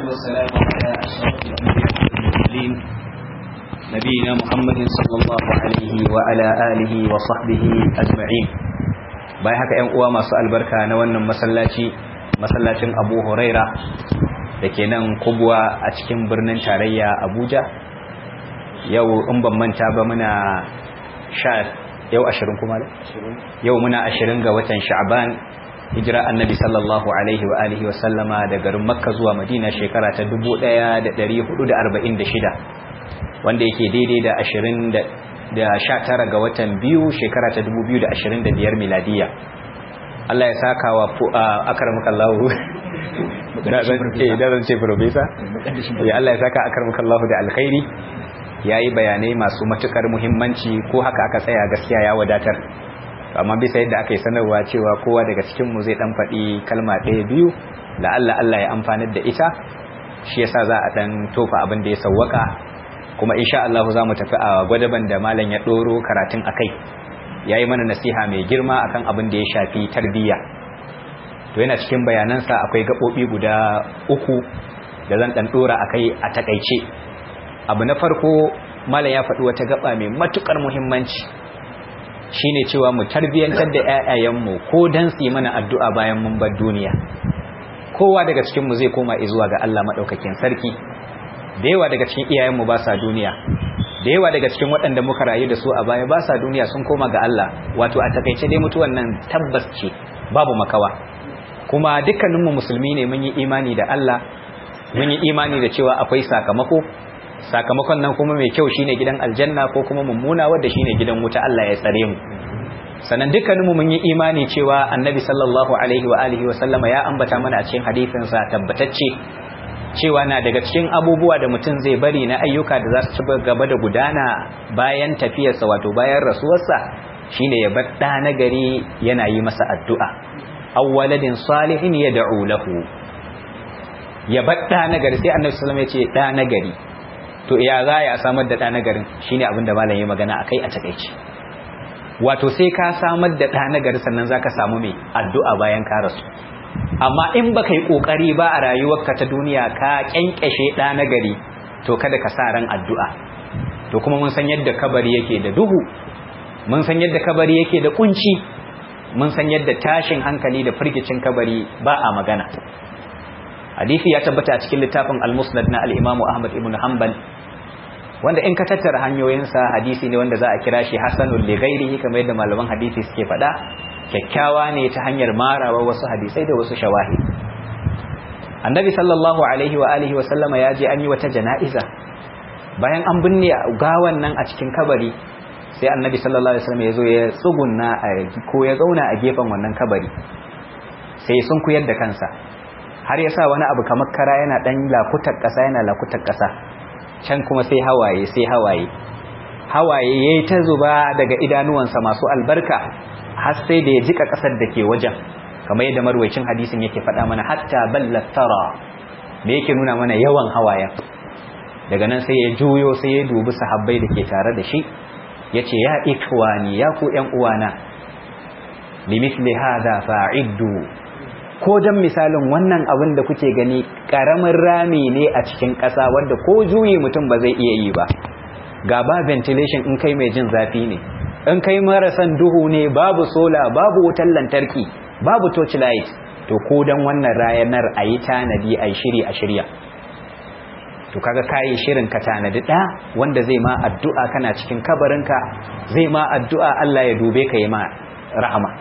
والسلام على أشرف الأنبياء والمرسلين نبينا محمد صلى الله عليه وعلى آله وصحبه أجمعين bayan haka ‘yan uwa masu albarka na wannan masallaci masallacin abu huraira da ke nan kubwa a cikin birnin tarayya abuja yau in ban manta ba muna sha yau ashirin kuma da? yau muna ashirin ga watan sha'ban hijira annabi sallallahu alaihi wa alihi wa sallama da garin makka zuwa madina shekara ta 1446 wanda yake daidai da ashirin da sha tara ga watan biyu shekara ta 2025 miladiya Allah ya saka wa akaramakallahu da zan ce profesa ya Allah ya saka akaramakallahu da alkhairi ya yi bayanai masu matukar muhimmanci ko haka aka tsaya gaskiya ya wadatar amma bisa yadda aka yi sanarwa cewa kowa daga cikinmu zai dan faɗi kalma ɗaya biyu la'alla Allah ya amfanar da ita shi yasa za a dan tofa abin da ya sawwaka kuma insha Allah za mu tafi a gwadaban da malam ya ɗoro karatun akai ya yi mana nasiha mai girma akan abin da ya shafi tarbiyya to yana cikin bayanansa akwai gaɓoɓi guda uku da zan ɗan ɗora akai a takaice abu na farko malam ya faɗi wata gaba mai matukar muhimmanci shine cewa mu tarbiyantar da ƴaƴayenmu ko dan su yi mana addu'a bayan mun bar duniya kowa daga cikin mu zai koma zuwa ga Allah madaukakin sarki da yawa daga cikin iyayenmu ba sa duniya da yawa daga cikin waɗanda muka rayu da su a baya ba sa duniya sun koma ga Allah wato a takaice dai mutuwan nan tabbas ce babu makawa kuma dukkaninmu musulmi ne mun yi imani da Allah mun yi imani da cewa akwai sakamako sakamakon nan kuma mai kyau shine gidan aljanna ko kuma mummuna wanda shine gidan wuta Allah ya tsare mu sannan dukkaninmu mun yi imani cewa annabi sallallahu alaihi wa alihi wa sallama ya ambata mana a cikin hadisin sa tabbatacce cewa na daga cikin abubuwa da mutum zai bari na ayyuka da za su ci gaba da gudana bayan tafiyarsa wato bayan rasuwarsa shine ya bar da nagari yana yi masa addu'a awwaladin salihin yad'u lahu ya bar da nagari sai annabi sallallahu alaihi wa sallam ya ce da nagari to ya za ya samar da ɗa nagarin shi ne abinda malam ya magana a kai a takaici wato sai ka samar da ɗa nagari sannan za ka samu mai addu'a bayan ka rasu amma in ba ka yi ƙoƙari ba a rayuwarka ta duniya ka ƙyanƙyashe ɗa nagari to kada ka sa ran addu'a to kuma mun san yadda kabari yake da duhu mun san yadda kabari yake da kunci mun san yadda tashin hankali da firgicin kabari ba a magana hadisi ya tabbata a cikin littafin al-musnad na al-imamu ahmad ibn hanbal wanda in ka tattara hanyoyinsa hadisi ne wanda za a kira shi hasanul li ghairihi kamar yadda malaman hadisi suke faɗa kyakkyawa ne ta hanyar marawa wasu hadisai da wasu shawahi annabi sallallahu alaihi wa alihi wa sallama ya je an yi wata jana'iza bayan an binne gawan nan a cikin kabari sai annabi sallallahu alaihi wasallam ya zo ya tsugunna ko ya zauna a gefen wannan kabari sai sun kuyar da kansa har ya sa wani abu kamar kara yana dan lakutar ƙasa yana lakutar ƙasa can kuma sai hawaye sai hawaye hawaye yayi ta zuba daga idanuwansa masu albarka har sai da ya jika ƙasar da ke wajen kamar yadda marwayacin hadisin yake faɗa mana hatta ballat tara me yake nuna mana yawan hawayen daga nan sai ya juyo sai ya dubi sahabbai da ke tare da shi yace ya ikwani ya ku ƴan uwana limithli hadha fa'iddu ko dan misalin wannan abin da kuke gani karamin rami ne a cikin ƙasa wanda ko juyi mutum ba zai iya yi ba ga ba ventilation in kai mai jin zafi ne in kai marasan duhu ne babu sola babu wutar lantarki babu torchlight to ko dan wannan rayanar a yi tanadi a shiri a shirya to kaga kayi shirin ka tanadi ɗa wanda zai ma addu'a kana cikin kabarinka zai ma addu'a Allah ya dube ka yi ma rahama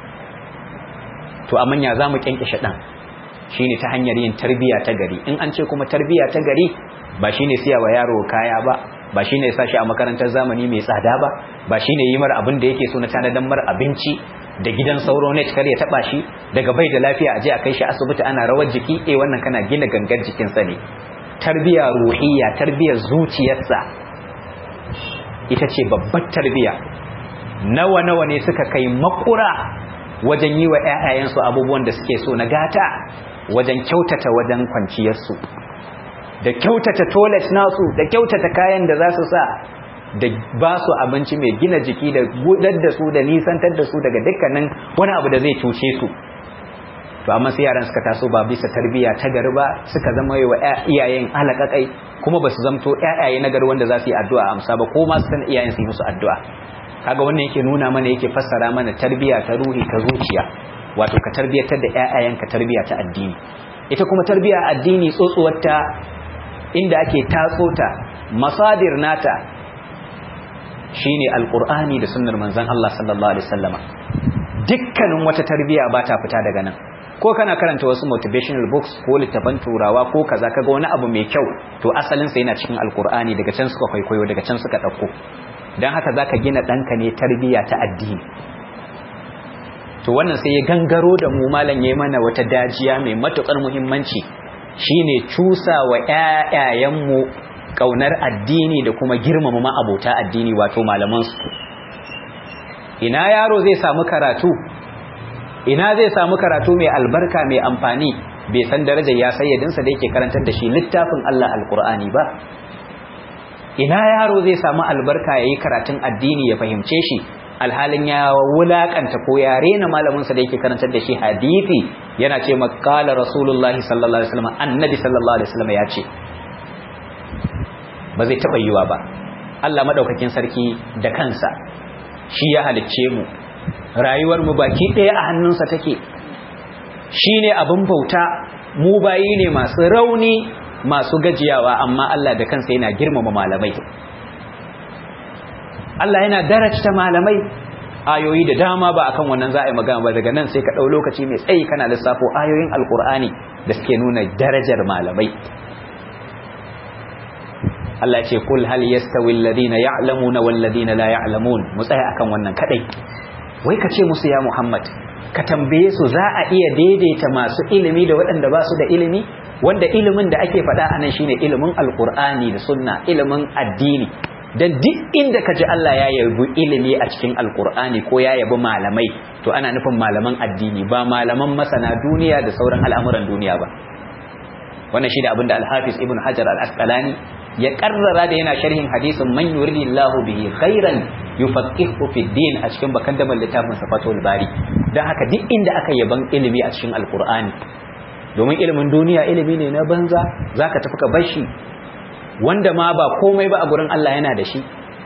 to amma ya zamu kyankishe dan shine ta hanyar yin tarbiya ta gari in an ce kuma tarbiya ta gari ba shine siya wa yaro kaya ba ba shine sa shi a makarantar zamani mai tsada ba ba shine yi mar abin da yake so na tanadan mar abinci da gidan sauro net kar ya taba shi daga bai da lafiya aje a kai shi asibiti ana rawar jiki eh wannan kana gina gangar jikin sa ne tarbiya ruhiyya tarbiyar zuciyarsa ita ce babbar tarbiya nawa nawa ne suka kai makura wajen yi wa ‘ya'yayensu abubuwan da suke so na gata wajen kyautata wajen kwanciyarsu da kyautata toilet nasu da kyautata kayan da za su sa da ba su abinci mai gina jiki da gudar da su da nisantar da su daga dukkanin wani abu da zai cuce su to amma sai yaran suka taso ba bisa tarbiyya ta gari ba suka zama yi wa iyayen halakakai kuma ba su zamto ƴaƴaye na gari wanda za su yi addu'a amsa ba ko ma su san iyayen su yi musu addu'a kaga wannan yake nuna mana yake fassara mana tarbiyya ta ruhi ta zuciya wato ka tarbiyatar da ƴaƴayenka tarbiyya ta addini ita kuma tarbiyya addini tsotsuwarta inda ake tatso ta masadir nata shine alqur'ani da sunnar manzon Allah sallallahu alaihi wasallama dukkanin wata tarbiyya ba ta fita daga nan ko kana karanta wasu motivational books ko littafan turawa ko kaza kaga wani abu mai kyau to asalin sa yana cikin alqur'ani daga can suka kwaikwayo daga can suka dauko dan haka zaka gina danka ne tarbiyya ta addini to wannan sai ya gangaro da mu malam yayi mana wata dajiya mai matukar muhimmanci shine cusa wa ƴaƴayenmu kaunar addini da kuma girmama ma'abota addini wato malaman su ina yaro zai samu karatu ina zai samu karatu mai albarka mai amfani bai san darajar ya sayyadinsa da yake karantar da shi littafin Allah alkur'ani ba ina yaro zai samu albarka yayi karatun addini ya fahimce shi alhalin ya wulakanta ko ya rena malaminsa da yake karantar da shi hadisi yana ce makala rasulullahi sallallahu alaihi wasallam annabi sallallahu alaihi wasallam ya ce ba zai taba yiwa ba Allah madaukakin sarki da kansa shi ya halicce mu rayuwar mu baki ɗaya a hannunsa take shine abin bauta mu bayi ne masu rauni masu gajiyawa amma Allah da kansa yana girmama malamai Allah yana darajta malamai ayoyi da dama ba akan wannan za a yi magana ba daga nan sai ka ɗau lokaci mai tsayi kana lissafo ayoyin alkur'ani da suke nuna darajar malamai Allah ce kul hal yastawi alladhina ya'lamuna wal ladina la ya'lamun mu tsaya akan wannan kadai wai ka ce musu ya Muhammad ka tambaye su za a iya daidaita masu ilimi da waɗanda ba su da ilimi wanda ilimin da ake faɗa anan shine ilimin alkur'ani da sunna ilimin addini dan duk inda ka ji Allah ya yabi ilimi a cikin alkur'ani ko ya yabi malamai to ana nufin malaman addini ba malaman masana duniya da sauran al'amuran duniya ba wannan shi da abinda al-hafiz ibn hajar al-asqalani ya karrara da yana sharhin hadisin man yuridillahu bihi khairan yufaqihu fi din a cikin bakan da littafin safatul bari dan haka duk inda aka yaban ilimi a cikin alkur'ani domin ilimin duniya ilimi ne na banza zaka tafi ka bashi wanda ma ba komai ba a gurin Allah yana da shi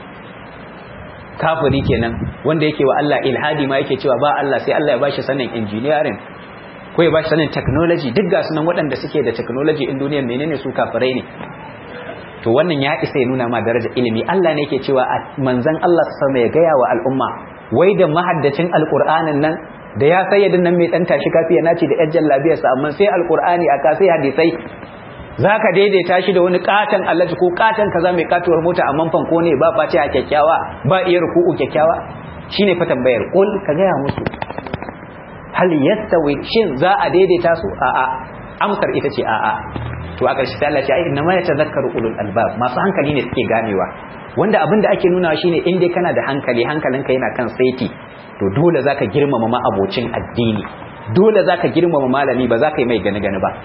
kafiri kenan wanda yake wa Allah ilhadi ma yake cewa ba Allah sai Allah ya bashi sanin engineering ko ya bashi sanin technology duk ga sunan waɗanda suke da technology in duniyar menene su kafirai ne to wannan ya isa ya nuna ma darajar ilimi Allah ne yake cewa manzon Allah sama ya gaya wa al'umma wai da mahaddacin alqur'anin nan da ya sayyadin nan mai dan tashi kafiya nace da yajjan labiyarsa amma sai alqur'ani aka sai hadisai za ka daidaita shi da wani katon allaji ko katon kaza mai katuwar mota a manfan ko ne ba face a kyakkyawa ba iya ruku'u kyakkyawa shi ne fa tambayar ƙul ka gaya musu hal yastawi shin za a daidaita su a'a amsar ita ce a'a to a ƙarshe Allah ce ai inna ma yatazakkaru ulul albab masu hankali ne suke ganewa wanda abin da ake nuna shine in dai kana da hankali hankalinka yana kan saiti to dole zaka girmama ma abocin addini dole zaka girmama malami ba zaka yi mai gani gani ba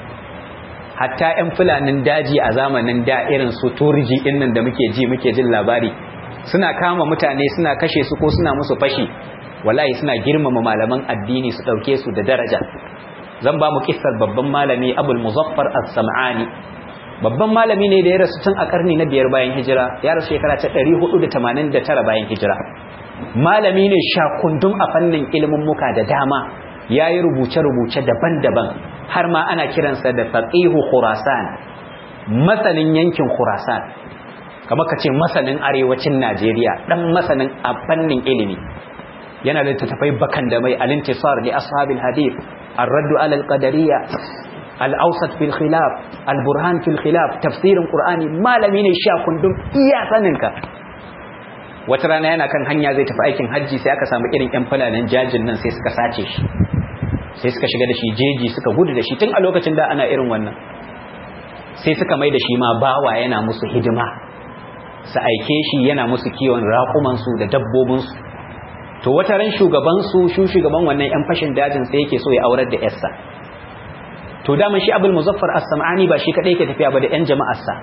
hatta 'yan fulanin daji a zamanin da irin su turji nan da muke ji muke jin labari suna kama mutane suna kashe su ko suna musu fashi wallahi suna girmama malaman addini su dauke su da daraja zan ba mu kissar babban malami abul muzaffar as-sam'ani babban malami ne da ya rasu tun a karni na biyar bayan hijira ya rasu shekara ta 489 bayan hijira malami ne shakundum a fannin ilimin muka da dama yayi rubuce-rubuce daban-daban har ma ana kiransa da faqihu khurasan masanin yankin khurasan kamar kace masanin arewacin Najeriya dan masanin a fannin ilimi yana da tafai bakan da mai al-intisar li ashabil hadith ar-radd ala al-qadariyya al-awsat fil khilaf al-burhan fil khilaf tafsirin qur'ani malami ne sha kundum iya saninka wata rana yana kan hanya zai tafi aikin hajji sai aka samu irin yan fulanin jajin nan sai suka sace shi sai suka shiga da shi jeji suka gudu da shi tun a lokacin da ana irin wannan sai suka mai da shi ma bawa yana musu hidima su aike shi yana musu kiwon raƙumansu da dabbobinsu to wata ran shugabansu shu shugaban wannan yan fashin dajin sai yake so ya aurar da yarsa to daman shi abul muzaffar as-sam'ani ba shi kadai yake tafiya ba da yan jama'arsa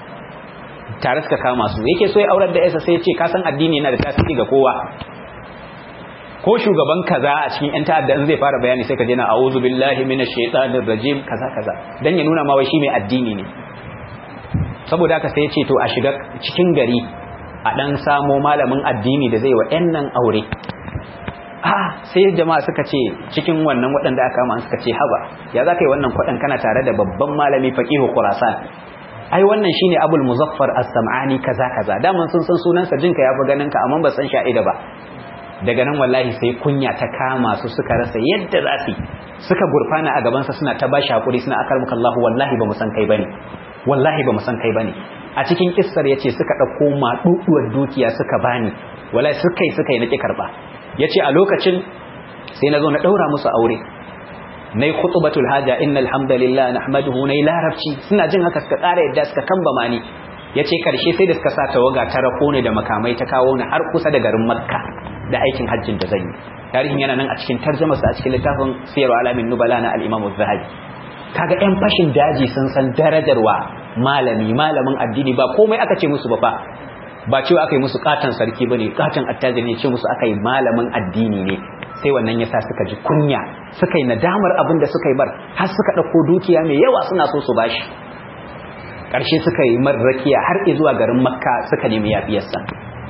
tare suka kama su yake so ya aurar da yarsa sai ya ce ka san addini yana da tasiri ga kowa ko shugaban kaza a cikin yan ta'adda in zai fara bayani sai ka je na a'udhu billahi minash shaitanir rajim kaza kaza dan ya nuna ma wai shi mai addini ne saboda haka sai ya ce to a shiga cikin gari a dan samo malamin addini da zai wa yan nan aure a sai jama'a suka ce cikin wannan waɗanda aka kama suka ce haba ya za ka yi wannan kwaɗan kana tare da babban malami faqihu khurasan ai wannan shine abul muzaffar as-sam'ani kaza kaza daman sun san sunansa jinka yafi ganin ka amma ba san sha'ida ba daga nan wallahi sai kunya ta kama su suka rasa yadda za su suka gurfana a gabansa suna ta bashi hakuri suna akar muka Allah wallahi ba mu san kai bane wallahi ba mu san kai bane a cikin kissar yace suka dauko maduduwar dukiya suka bani wallahi suka yi suka yi nake karba yace a lokacin sai nazo na daura musu aure nayi khutbatul haja innal hamdalillah nahmaduhu nayi larabci suna jin haka suka tsara yadda suka kamba mani yace karshe sai da suka sa tawaga ta rako ne da makamai ta kawo ni har kusa da garin makka da aikin hajjin da zan yi tarihin yana nan a cikin tarjumarsa a cikin littafin siyarwa alamin nubala na al-imam az-zahabi kaga yan fashin daji sun san darajarwa malami malamin addini ba komai aka ce musu ba fa ba cewa aka yi musu katan sarki bane katan attajiri ne ce musu aka yi malamin addini ne sai wannan yasa suka ji kunya suka yi nadamar abin da suka yi bar har suka dauko dukiya mai yawa suna so su bashi karshe suka yi marrakiya har zuwa garin makka suka nemi yafiyarsa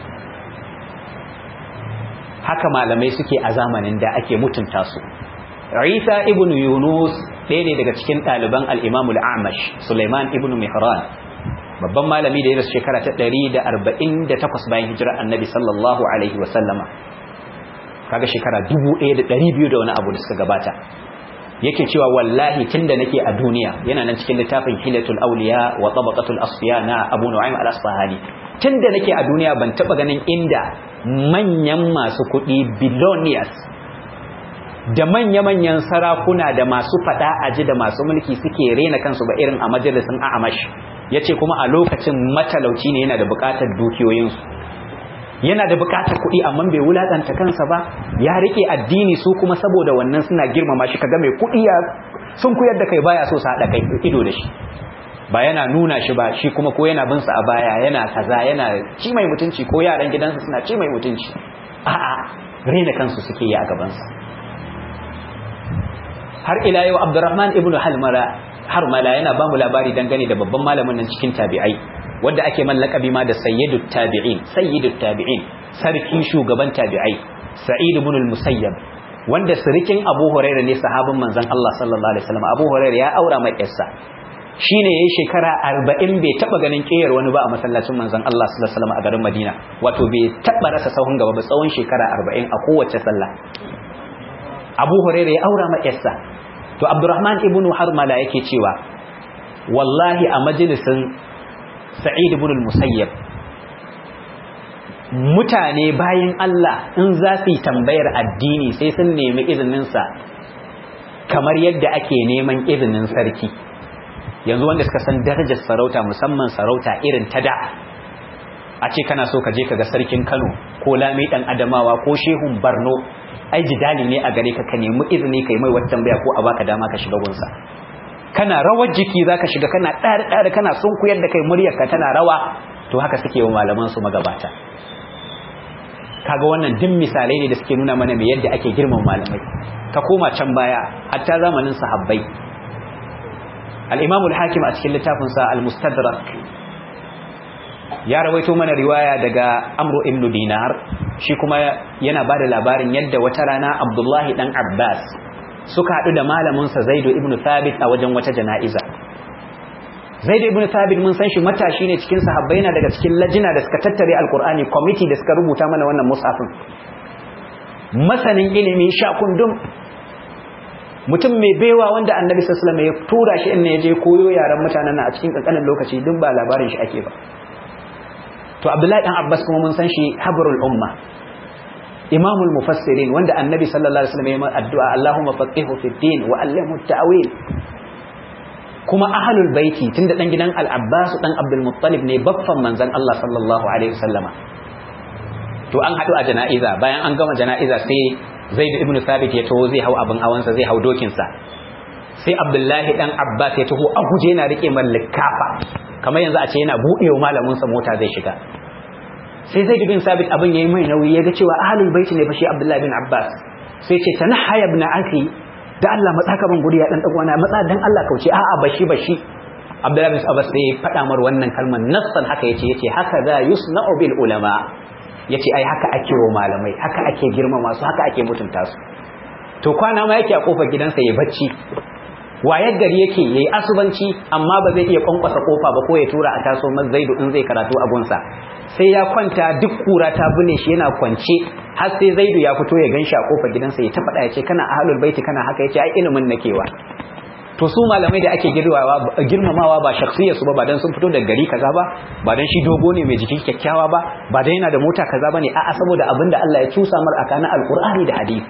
haka malamai suke a zamanin da ake mutunta su Isa ibn Yunus ɗaya ne daga cikin ɗaliban al-Imam al-Amash Sulaiman ibn Mihran babban malami da ya rasu shekara ta 148 bayan hijirar Annabi sallallahu alaihi wa sallama kaga shekara 1200 da wani abu da suka gabata yake cewa wallahi tunda nake a duniya yana nan cikin littafin Hilatul Awliya wa Tabaqatul Asfiya na Abu Nu'aym al-Asfahani tunda nake a duniya ban taba ganin inda manyan masu kuɗi billionaires da manya-manyan sarakuna da masu fada aji da masu mulki suke rena kansu ba irin a majalisun a'amash ya ce kuma a lokacin matalauci ne yana da bukatar dukiyoyinsu yana da bukatar kuɗi amma bai wulaƙanta kansa ba ya rike addini su kuma saboda wannan suna girmama shi kaga mai kuɗi ya sun kuyar da kai baya so su haɗa kai ido da shi ba yana nuna shi ba shi kuma ko yana bin sa a baya yana kaza yana ci mai mutunci ko yaran gidansa suna ci mai mutunci a'a rena kansu suke yi a gaban sa har ila yau Abdurrahman ibn Halmara Harmala yana ba mu labari dangane da babban malamin nan cikin tabi'ai wanda ake mallakabi ma da sayyidut tabi'in sayyidut tabi'in sarki shugaban tabi'ai Sa'id ibn al-Musayyab wanda sirikin Abu Hurairah ne sahabin manzon Allah sallallahu alaihi wasallam Abu Hurairah ya aura mai yarsa shine yayi shekara 40 bai taba ganin kiyar wani ba a masallacin manzon Allah sallallahu alaihi wasallam a garin Madina wato bai taba rasa sahun gaba ba tsawon shekara 40 a kowace sallah Abu Hurairah ya aura mai yarsa to Abdurrahman ibn Harmala yake cewa wallahi a majalisin Sa'id ibn al-Musayyab mutane bayan Allah in za su yi tambayar addini sai sun nemi izininsa kamar yadda ake neman izinin sarki yanzu wanda suka san darajar sarauta musamman sarauta irin ta da a ce kana so ka je ka ga sarkin Kano ko Lami dan Adamawa ko Shehun Barno ai jidali ne a gare ka ka nemi izini kai mai wata tambaya ko a baka dama ka shiga gunsa kana rawar jiki zaka shiga kana ɗari ɗari kana sunkuyar da kai muryarka tana rawa to haka suke wa malaman su magabata kaga wannan duk misalai ne da suke nuna mana me yadda ake girman malamai ka koma can baya hatta zamanin sahabbai al-Imam al-Hakim a cikin littafin sa al-Mustadrak ya rawaito mana riwaya daga Amr ibn Dinar shi kuma yana bada labarin yadda wata rana Abdullahi dan Abbas suka haɗu da malamin sa Zaid ibn Thabit a wajen wata jana'iza Zaid ibn Thabit mun san shi matashi ne cikin sahabbai na daga cikin lajina da suka tattare alkur'ani committee da suka rubuta mana wannan musafin masanin ilimi sha kundum mutum mai baiwa wanda annabi sallallahu alaihi ya tura shi inda ya je koyo yaran mutanen nan a cikin kankanin lokaci duk ba labarin shi ake ba to Abdullahi dan Abbas kuma mun san shi habrul umma imamul mufassirin wanda annabi sallallahu alaihi wasallam ya yi addu'a Allahumma faqihu fid din wa allimhu at-ta'wil kuma ahlul baiti tunda dan gidan al-Abbas dan Abdul Muttalib ne baffan manzon Allah sallallahu alaihi wasallama to an hadu a jana'iza bayan an gama jana'iza sai Zaid ibn Thabit ya taho zai hau abin hawansa zai hau dokin sa sai Abdullahi dan Abbas ya taho a guje yana rike man likafa kamar yanzu a ce yana budewa malamin sa mota zai shiga sai zai bin sabit abin yayi mai nauyi ya ga cewa ahlul baiti ne fa shi abdullahi bin abbas sai ce tanahaya ibn akhi da Allah matsa ka ban guri ya dan dagwana matsa dan Allah kauce a'a bashi bashi abdullahi bin abbas sai faɗa mar wannan kalmar nassan haka yace yace haka za yusna'u bil ulama yace ai haka ake wa malamai haka ake girmama su haka ake mutunta su to kwana ma yake a kofar gidansa ya bacci wayar gari yake yayi asubanci amma ba zai iya kwankwasa kofa ba ko ya tura a taso masa zaidu in zai karatu a gunsa sai ya kwanta duk kura ta bune shi yana kwance har sai zaidu ya fito ya ganshi a kofar gidansa ya ta faɗa ya ce kana ahlul baiti kana haka yace ai ilimin nakewa to su malamai da ake girmamawa ba shakhsiyar su ba ba dan sun fito daga gari kaza ba ba dan shi dogo ne mai jiki kyakkyawa ba ba dan yana da mota kaza bane a'a saboda abinda Allah ya cusa mar akana alqur'ani da hadisi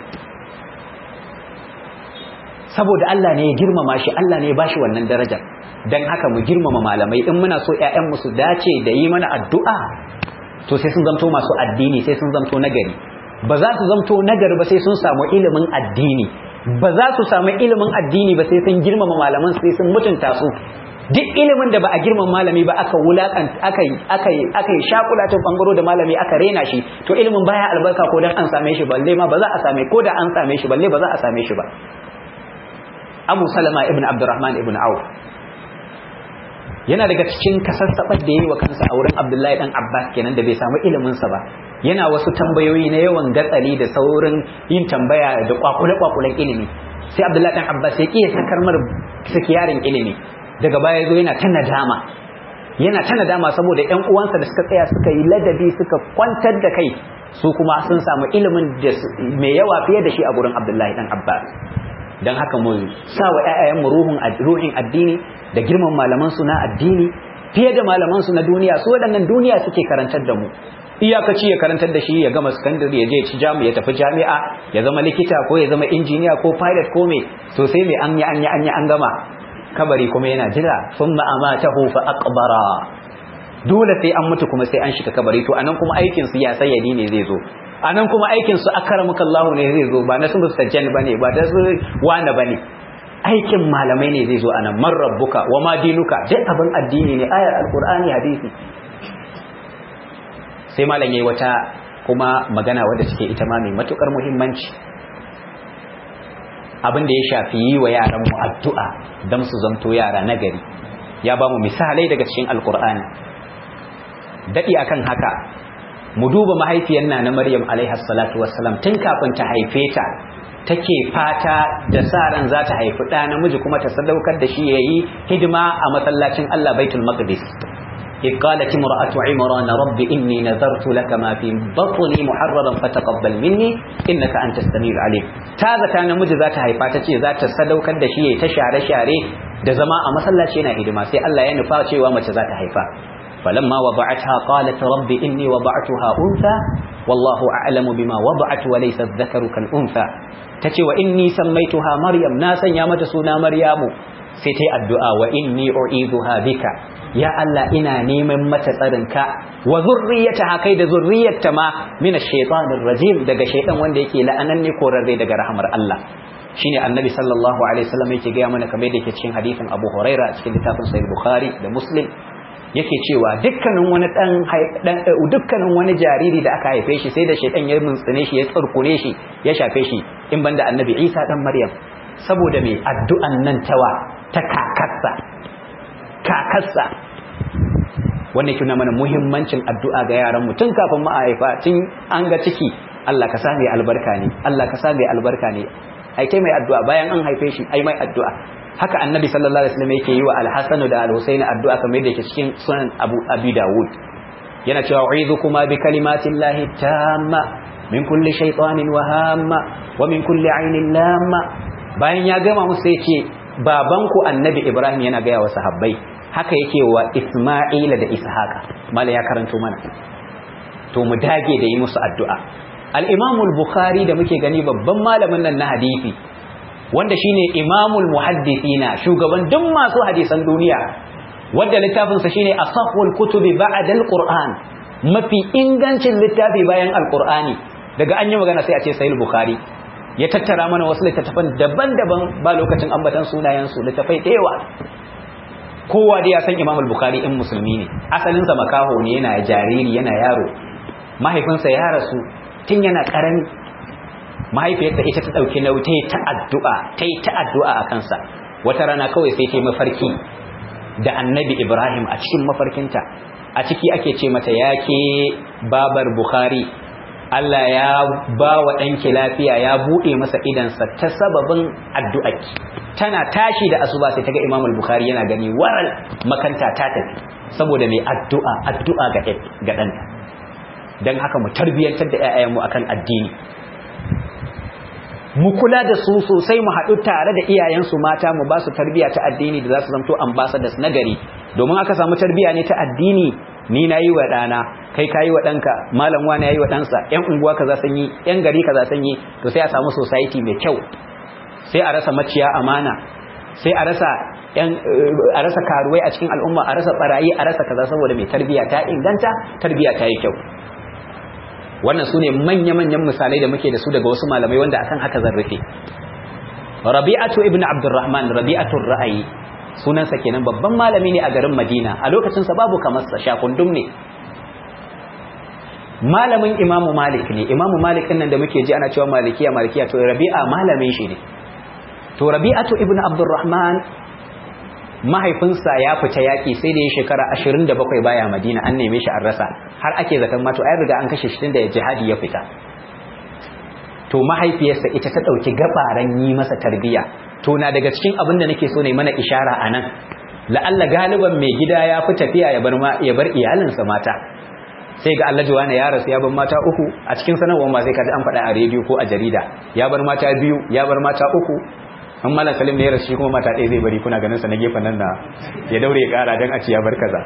saboda Allah ne ya girmama shi Allah ne ya bashi wannan darajar dan haka mu girmama malamai in muna so ƴaƴan mu su dace da yi mana addu'a to sai sun zamto masu addini sai sun zamto nagari ba za su zamto nagari ba sai sun samu ilimin addini ba za su samu ilimin addini ba sai sun girmama malaman sai sun mutunta su duk ilimin da ba a girmama malami ba aka wulakan aka aka aka shakula ta bangaro da malami aka rena shi to ilimin baya albarka ko dan an same shi balle ma ba za a same ko da an same shi balle ba za a same shi ba Abu Salama ibn Abdurrahman ibn Auf yana daga cikin kasassabar da yayi wa kansa a wurin Abdullahi dan Abbas kenan da bai samu ilimin sa ba yana wasu tambayoyi na yawan gatsali da saurin yin tambaya da kwakule kwakulen ilimi sai Abdullahi dan Abbas ya kiyaye sakar mar sikiyarin ilimi daga baya zo yana ta nadama yana ta nadama saboda ƴan uwansa da suka tsaya suka yi ladabi suka kwantar da kai su kuma sun samu ilimin da mai yawa fiye da shi a gurin Abdullahi dan Abbas don haka mu sa wa ƴaƴayenmu ruhun ruhin addini da girman malaman su na addini fiye da malaman su na duniya su waɗannan duniya suke karantar da mu iyakaci ya karantar da shi ya gama sakandare ya je ci jami'a ya tafi jami'a ya zama likita ko ya zama injiniya ko pilot ko me to sai me an yi an yi an yi an gama kabari kuma yana jira thumma amatahu fa aqbara dole sai an mutu kuma sai an shiga kabari to anan kuma aikin su ya sayyadi ne zai zo anan kuma aikin su akramuka Allah ne zai zo ba na sun mustajjan bane ba da su wani bane aikin malamai ne zai zo anan man rabbuka wa ma dinuka duk abin addini ne ayar alqur'ani hadisi sai malam yayi wata kuma magana wadda take ita ma mai matukar muhimmanci abin da ya shafi yi wa yaran mu addu'a dan su zanto yara nagari ya ba mu misalai daga cikin alqur'ani dadi akan haka mu duba mahaifiyar na na Maryam alaiha salatu wassalam tun kafin ta haife ta take fata da sa ran za ta haifi ɗa namiji kuma ta sadaukar da shi yayi hidima a masallacin Allah Baitul Maqdis إذ قالت امرأة عمران رب إني نذرت لك ما في بطني محررا فتقبل مني إنك أنت السميع العليم تاذا كان مجي ذات هيفا تشي ذات سدوكر da shi ta share share da zama a masallaci yana hidima sai Allah ya nufa cewa mace za ta haifa فلما وضعتها قالت رب إني وضعتها أنثى والله أعلم بما وضعت وليس الذكر كالأنثى تتي وإني سميتها مريم ناسا يا متسونا مريم ستي الدعاء وإني أعيذها بك يا الله إنا نيمن متسرنك وذريتها كيد ذرية ما من الشيطان الرجيم دقى شيطان وندك لأنني كورري دقى رحمر الله shine annabi sallallahu alaihi wasallam yake ga mana kamar da yake cikin hadisin Abu Huraira cikin littafin Sahih Bukhari da Muslim yake cewa dukkanin wani dan dukkanin wani jariri da aka haife shi sai da shaytan ya muntsine shi ya tsarkure shi ya shafe shi in banda annabi Isa dan Maryam saboda me addu'an nan tawa ta kakarsa kakarsa wannan yake mana muhimmancin addu'a ga yaran mu tun kafin mu haifa tun an ga ciki Allah ka sa mai albarka ne Allah ka sa mai albarka ne ai kai mai addu'a bayan an haife shi ai mai addu'a haka annabi sallallahu alaihi wasallam yake yi wa al-hasan da al-husayn addu'a kamar yadda yake cikin sunan abu abi dawud yana cewa u'idhukuma bi kalimatin lahi tamma min kulli shaytanin wa hamma wa min kulli ainin lamma bayan ya gama musu sai ce babanku annabi ibrahim yana ga wa sahabbai haka yake wa isma'ila da ishaqa mala ya karanto mana to mu dage da yi musu addu'a al-imam al-bukhari da muke gani babban malamin nan na hadisi wanda shine imamul muhaddithina shugaban duk masu hadisan duniya wanda littafinsa shine asahul kutubi ba'da alquran mafi ingancin littafi bayan alqurani daga an yi magana sai a ce sahih bukhari ya tattara mana wasu littattafan daban-daban ba lokacin ambatan sunayen su littafai da yawa kowa da ya san imamul bukhari in musulmi ne asalin sa makaho ne yana jariri yana yaro mahaifinsa ya rasu tun yana karami mahaifiyarsa ita ta dauki nauyi ta addu'a ta yi ta addu'a a kansa wata rana kawai sai ta yi mafarki da annabi ibrahim a cikin mafarkinta a ciki ake ce mata yake babar bukhari Allah ya ba wa ɗanki lafiya ya buɗe masa idansa ta sababin addu'aki tana tashi da asuba sai ta ga imam al-bukhari yana gani waral makanta ta tafi saboda mai addu'a addu'a ga ɗanta don haka mu tarbiyyantar da ‘ya'yanmu akan addini mu kula da su sosai mu haɗu tare da iyayensu mata mu ba su tarbiyya ta addini da za su zamto ambassadors na gari domin aka samu tarbiyya ne ta addini ni na yi wa ɗana kai ka yi wa ɗanka malam wani ya yi wa ɗansa ‘yan unguwa kaza sun yi ‘yan gari kaza sun yi to sai a samu society mai kyau sai a rasa maciya amana sai a rasa ‘yan a rasa karuwai a cikin al'umma a rasa barayi a rasa kaza saboda mai tarbiyya ta inganta tarbiyya ta yi kyau wannan su ne manya-manyan misalai da muke da su daga wasu malamai wanda akan haka zan rufe rabi'atu ibn abdurrahman rabi'atul ra'ayi sunansa kenan babban malami ne a garin madina a lokacinsa babu kamar sa shakundum ne malamin imamu malik ne imamu malik din nan da muke ji ana cewa malikiya malikiya to rabi'a malamin shi ne to rabi'atu ibn abdurrahman mahaifinsa ya fita yaki sai da ya shekara 27 baya madina an neme shi an rasa har ake zaton ma to ai riga an kashe shi tunda jihadi ya fita to mahaifiyarsa ita ta dauki gabaran yi masa tarbiya to na daga cikin abin da nake so ne mana ishara anan la'alla galiban mai gida ya fi tafiya ya bar ya bar iyalinsa mata sai ga Allah juwana ya rasu ya bar mata uku a cikin sanarwar ma sai ka ji an faɗa a rediyo ko a jarida ya bar mata biyu ya bar mata uku an malam salim ne ya rasu shi kuma mata ɗaya zai bari kuna ganin sa na gefen nan na ya daure ya ƙara dan a ci ya bar kaza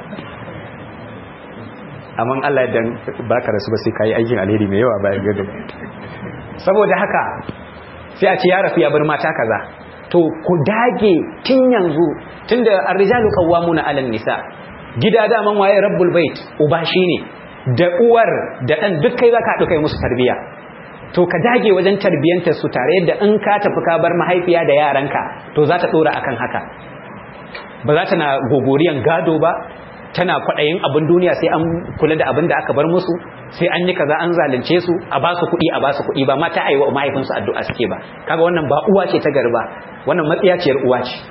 amma Allah dan baka rasu ba sai kai aikin alheri mai yawa bayan gado saboda haka sai a ce ya rasu ya bar mata kaza to ku dage tun yanzu tunda ar-rijalu qawwamuna 'alan nisa gida daman waye rabbul bait uba shine da uwar da dan duk kai zaka haɗu kai musu tarbiya to ka dage wajen tarbiyantar su tare yadda in ka tafi ka bar mahaifiya da yaranka to za ta dora akan haka ba za ta na gogoriyan gado ba tana kwaɗayin abin duniya sai an kula da abin da aka bar musu sai an yi kaza an zalunce su a ba su kuɗi a ba su kuɗi ba mata a yi wa mahaifinsu addu'a suke ba kaga wannan ba uwa ce ta garba wannan matsiyaciyar uwa ce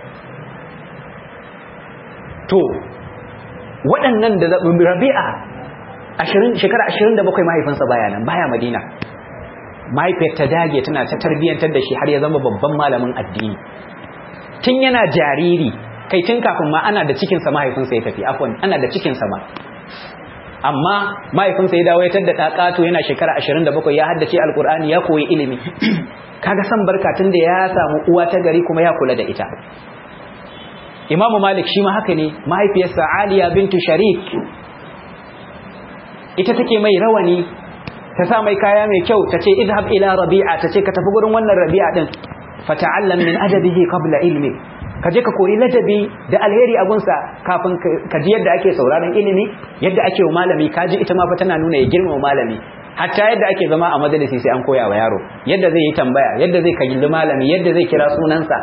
to waɗannan da rabi'a shekara 27 mahaifinsa baya nan baya madina mahaifiyar ta dage tana ta tarbiyyantar da shi har ya zama babban malamin addini tun yana jariri kai tun kafin ma ana da cikinsa mahaifinsa ya tafi afwan ana da cikinsa ma amma mahaifinsa ya dawo ya tadda ƙaƙato yana shekara 27 ya haddace alkur'ani ya koyi ilimi kaga san barka tun da ya samu uwa ta gari kuma ya kula da ita imamu malik shi ma haka ne mahaifiyarsa aliya bintu sharik ita take mai rawani ta sa mai kaya mai kyau ta ce idhab ila rabi'a ta ce ka tafi gurin wannan rabi'a din fata'allam min adabihi qabla ilmi ka je ka koyi ladabi da alheri a gunsa kafin ka ji yadda ake sauraron ilimi yadda ake wa malami ka ji ita ma fa tana nuna ya girmama malami hatta yadda ake zama a majalisi sai an koya wa yaro yadda zai yi tambaya yadda zai kalli malami yadda zai kira sunansa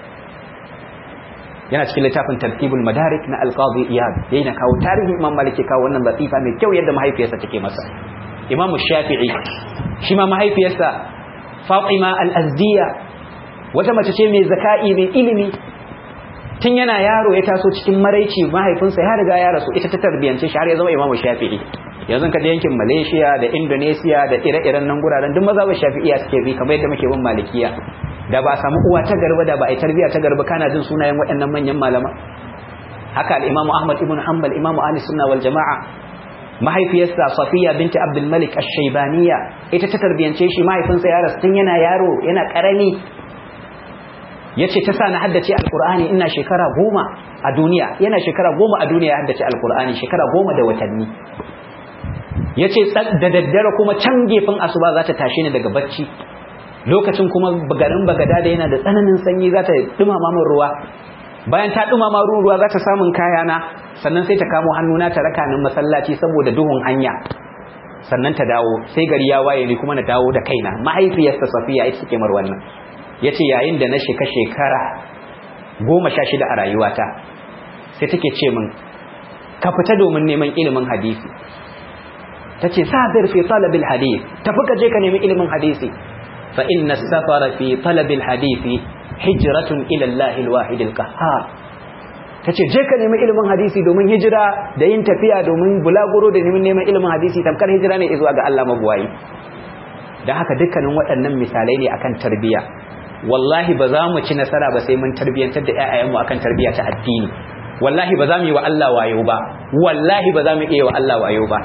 yana cikin littafin tartibul madarik na alqadi iyad yana kawo tarihin imam maliki kawo wannan latifa mai kyau yadda mahaifiyarsa take masa imam shafi'i shi ma mahaifiyarsa fatima al-azdiya wata mace ce mai zaka'i mai ilimi tun yana yaro ya taso cikin maraici mahaifinsa ya riga ya rasu ita ta tarbiyance shi har ya zama imam shafi'i yanzu ka da yankin malaysia da indonesia da ire-iren nan guraren duk maza ba shafi'iya suke bi kamar yadda muke bin malikiya da ba samu uwa ta garba da ba a yi tarbiya ta garba kana jin sunayen waɗannan manyan malama haka al-imamu ahmad ibn hanbal imamu ahli sunna wal jama'a mahaifiyarsa safiya binti abdul malik ash-shaybaniya ita ta tarbiyance shi mahaifinsa ya rasu tun yana yaro yana karami yace ta sa na haddace alqur'ani ina shekara goma a duniya yana shekara goma a duniya ya haddace alqur'ani shekara goma da watanni yace da daddare kuma can gefen asuba za ta tashi ni daga bacci lokacin kuma garin bagada da yana da tsananin sanyi za ta dumama min ruwa bayan ta dumama ruwa za ta samun kayana sannan sai ta kamo hannuna ta raka ni masallaci saboda duhun hanya sannan ta dawo sai gari ya waye ni kuma na dawo da kaina mahaifiyarsa safiya ita take mar wannan yace yayin da na sheka shekara goma sha shida a rayuwata sai take ce min ka fita domin neman ilimin hadisi tace sabir fi talabil hadith tafi ka je ka nemi ilimin hadisi fa inna safara fi talabil hadisi hijratun ila Allah al-wahid al-qahhar tace je ka nemi ilimin hadisi domin hijira da yin tafiya domin bulaguro da neman neman ilimin hadisi tamkar hijira ne zuwa ga Allah mabuwayi dan haka dukkanin waɗannan misalai ne akan tarbiyya wallahi ba za mu ci nasara ba sai mun tarbiyantar da ƴaƴayenmu akan tarbiyya ta addini wallahi ba za mu yi wa Allah wayo ba wallahi ba za mu iya wa Allah wayo ba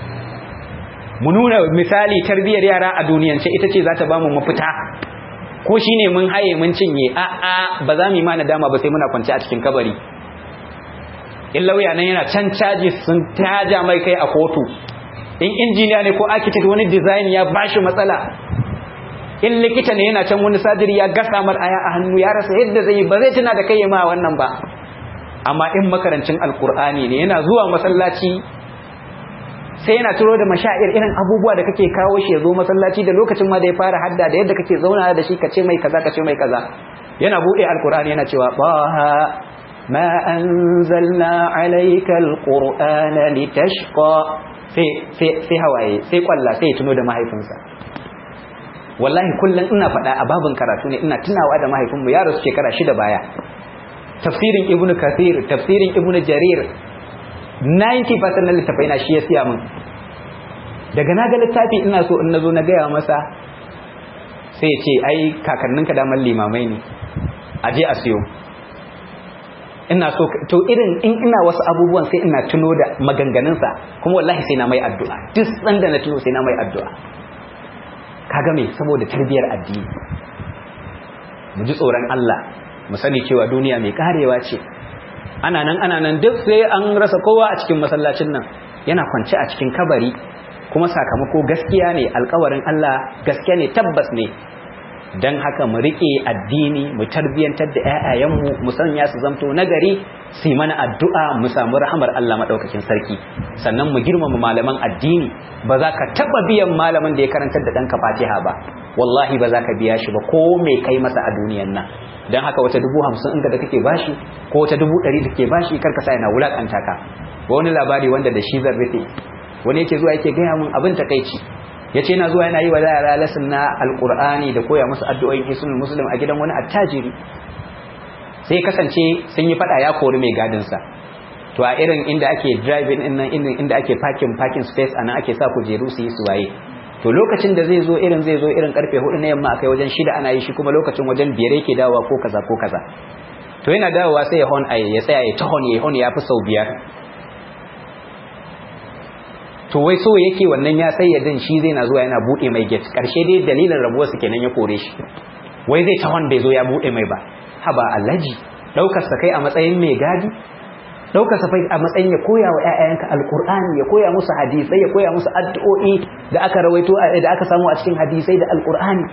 mu nuna misali tarbiyyar yara a duniyance ita ce za ta ba mu mafita ko shine mun haye mun cinye a a ba za mu yi ma nadama ba sai muna kwance a cikin kabari in lauya nan yana can caji sun taja mai kai a kotu in injiniya ne ko architect wani design ya bashi matsala in likita ne yana can wani sadiri ya gasa mar aya a hannu ya rasa yadda zai yi ba zai tuna da kai ma wannan ba amma in makarancin alkur'ani ne yana zuwa masallaci sai yana turo da mashair irin abubuwa da kake kawo shi ya zo masallaci da lokacin ma da ya fara hadda da yadda kake zauna da shi kace mai kaza kace mai kaza yana bude alkur'ani yana cewa baha ma anzalna alayka alqur'ana litashqa sai sai hawaye sai kwalla sai ya tuno da mahaifinsa wallahi kullum ina faɗa a babin karatu ne ina tunawa da mahaifinmu ya rasu shekara shida baya tafsirin ibnu kathir tafsirin ibnu jarir 90% na littafai na shi ya siya min daga na ga littafi ina so in nazo na gaya masa sai ya ce ai kakanninka daman limamai ne a je a siyo ina so to irin in ina wasu abubuwan sai ina tuno da maganganunsa kuma wallahi sai na mai addu'a duk sanda na tuno sai na mai addu'a kaga me saboda tarbiyar addini mu ji tsoron Allah mu sani cewa duniya mai karewa ce ana nan ana nan duk sai an rasa kowa a cikin masallacin nan yana kwance a cikin kabari kuma sakamako gaskiya ne alkawarin Allah gaskiya ne tabbas ne dan haka mu rike addini mu tarbiyantar da ƴaƴayenmu mu sanya su zamto nagari su yi mana addu'a mu samu rahamar Allah madaukakin sarki sannan mu girmama malaman addini ba za ka taba biyan malamin da ya karantar da ɗanka Fatiha ba wallahi ba za ka biya shi ba ko me kai masa a duniyan nan dan haka wata dubu hamsin inda da kake bashi ko wata dubu ɗari da ke bashi karka sa yana wulakanta ka ba wani labari wanda da shi zan rufe wani yake zuwa yake gaya mun abin takaici yace yana zuwa yana yi wa yara lasin na alqur'ani da koya musu addu'o'in hisnul muslim a gidan wani attajiri sai kasance sun yi fada ya kori mai gadin sa to a irin inda ake driving din nan inda ake parking parking space anan ake sa kujeru su yi su waye to lokacin da zai zo irin zai zo irin karfe 4 na yamma akai wajen shida ana yi shi kuma lokacin wajen biyar yake dawowa ko kaza ko kaza to yana dawowa sai ya hon ai ya tsaya ya ta hon ya hon ya fi sau biyar to wai so yake wannan ya sai yadin shi zai na zuwa yana bude mai gate karshe dai dalilin rabuwar su kenan ya kore shi wai zai ta bai zo ya bude mai ba haba allaji daukar sa kai a matsayin mai gadi daukar sa a matsayin ya koya wa ƴaƴanka alqur'ani ya koya musu hadisai ya koya musu addu'o'i da aka rawaito da aka samu a cikin hadisai da alqur'ani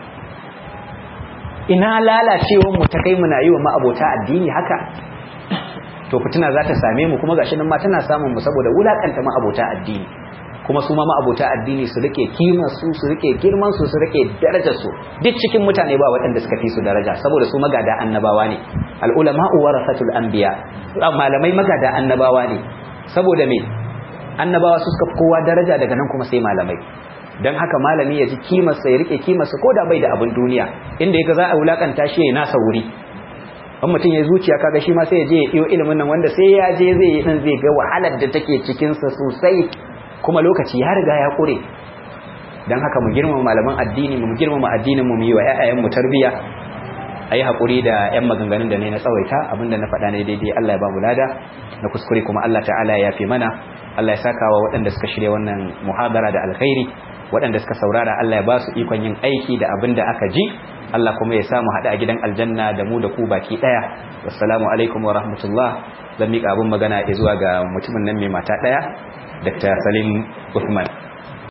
ina lalacewar mu ta kai muna yi wa ma'abota addini haka to fitina za ta same mu kuma gashi nan ma tana samun mu saboda wulakanta ma'abota addini kuma su ma ma'abota addini su rike kimar su su rike girman su su rike darajar su duk cikin mutane ba waɗanda suka fi su daraja saboda su magada annabawa ne al ulama warasatul anbiya malamai magada annabawa ne saboda me annabawa su suka kowa daraja daga nan kuma sai malamai dan haka malami ya ji kimar sa ya rike kimar sa koda bai da abin duniya inda yake za a wulakanta shi ya nasa wuri in mutum ya zuciya kaga shi ma sai ya je ya iyo ilimin nan wanda sai ya je zai yi din zai ga wahalar da take cikin sa sosai kuma lokaci ya riga ya kure don haka mu girmama malaman addini mu girmama addinin mu yi wa ƴaƴayen mu tarbiya ayi hakuri da ƴan maganganun da ne na tsawaita abinda na faɗa ne daidai Allah ya ba mu lada na kuskure kuma Allah ta'ala ya yafe mana Allah ya saka wa waɗanda suka shirya wannan muhadara da alkhairi waɗanda suka saurara Allah ya ba su ikon yin aiki da abin da aka ji Allah kuma ya samu haɗa a gidan aljanna da mu da ku baki ɗaya wassalamu alaikum wa rahmatullah zan miƙa abin magana zuwa ga mutumin nan mai mata ɗaya Dr. Salim Uthman